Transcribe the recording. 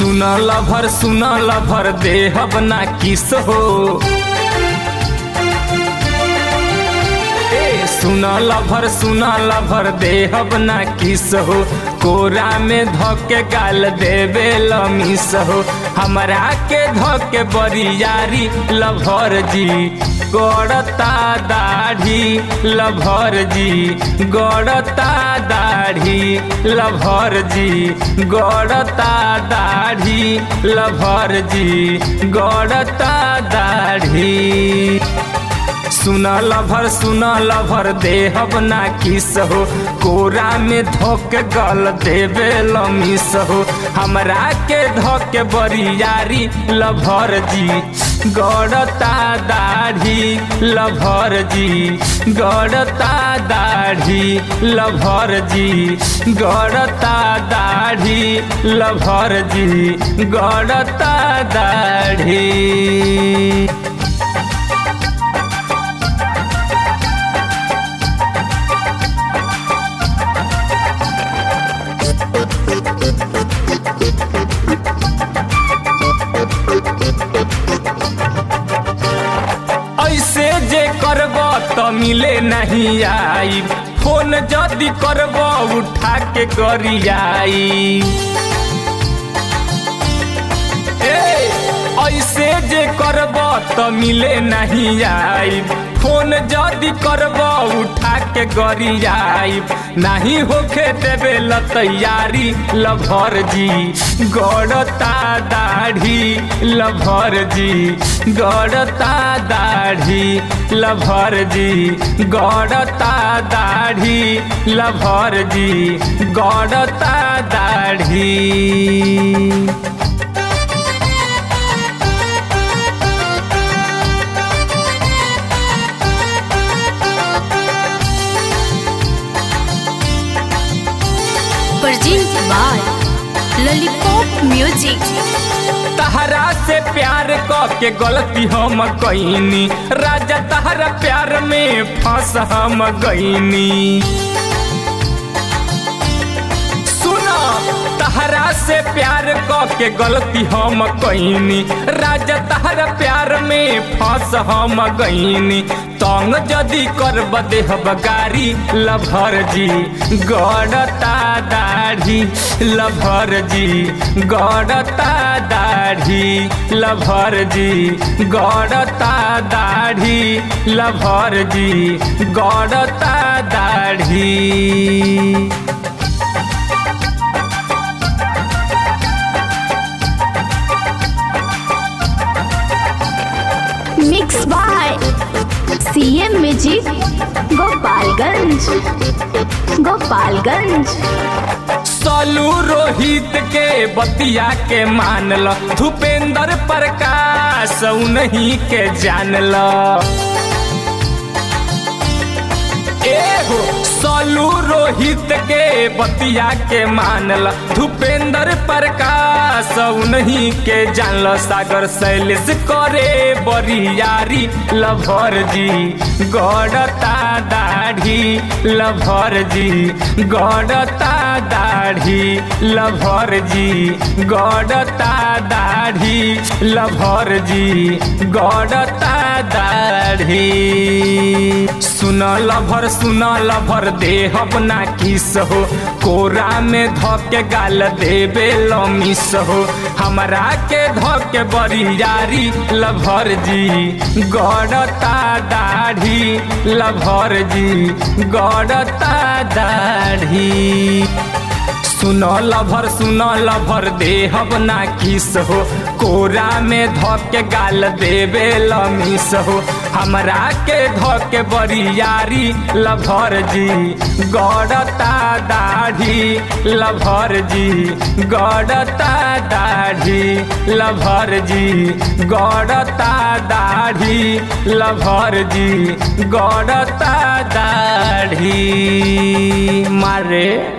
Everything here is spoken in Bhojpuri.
सुन लभर सुन लभर देहब ना किस हो ए सुन लभर सुन लभर देहब ना किस हो कोरा में धके गाल देवे लमिस हो हमरा के धके बरियारी लभर जी गड़ता दाढ़ी लभर जी गड़ता दाढ़ी लभर जी गड़ता दाढ़ी लभर जी गड़ता दाढ़ी सुन लभर सुन लभर देहब ना किस हो कोरा में धोक गल देवे लमिस हो हमरा के धोक बरियारी लभर जी गड़ता दाढ़ी लभर जी गड़ता दाढ़ी लभर जी गड़ता दाढ़ी लभर जी गड़ता दाढ़ी ऐसे जे करब त मिले नहीं आई फोन जदि करब उठा के गरियाई ए ऐसे जे करब त मिले नहीं आई फोन जदि करब उठा के गरियाई नहीं होखे देवे ल तैयारी लभर जी गड़ता दाढ़ी लभर जी गड़ता दाढ़ी लभर जी गड़ता दाढ़ी लभर जी गड़ता दाढ़ी Present by Lollipop Music. तहरा से प्यार क के गलती हम कईनी राजा तहरा प्यार में फंस हम गईनी सुना तहरा से प्यार क के गलती हम कईनी राजा तहरा प्यार में फंस हम गईनी तंग जदि करब देहब गारी लभर जी गड़ता दाढ़ी लभर जी गड़ता दाढ़ी लभर जी गड़ता दाढ़ी लभर जी गड़ता दाढ़ी Mixed by CM Music Gopalganj Gopalganj सलू Rohit के बतिया के मानल धूपेंद्र प्रकाश नहीं के जानल एगो सलू रोहित के बतिया के मानल धूपेंद्र प्रकाश नहीं के जानल सागर शैलेश करे बरियारी लभर जी गड़ता दाढ़ी लभर जी गड़ता दाढ़ी लभर जी गड़ता दाढ़ी लभर जी गड़ता दाढ़ी सुन लभर सुन लभर देहब ना किस हो कोरा में धके गाल देवे लमिस हो हमरा के धके बरियारी लभर जी गड़ता दाढ़ी लभर जी गड़ता दाढ़ी सुन लभर सुन लभर देहब ना किस हो कोरा में धके गाल देवे लमिस हो हमरा के धके बरियारी लभर जी गड़ता दाढ़ी लभर जी गड़ता दाढ़ी लभर जी गड़ता दाढ़ी लभर जी गड़ता दाढ़ी मारे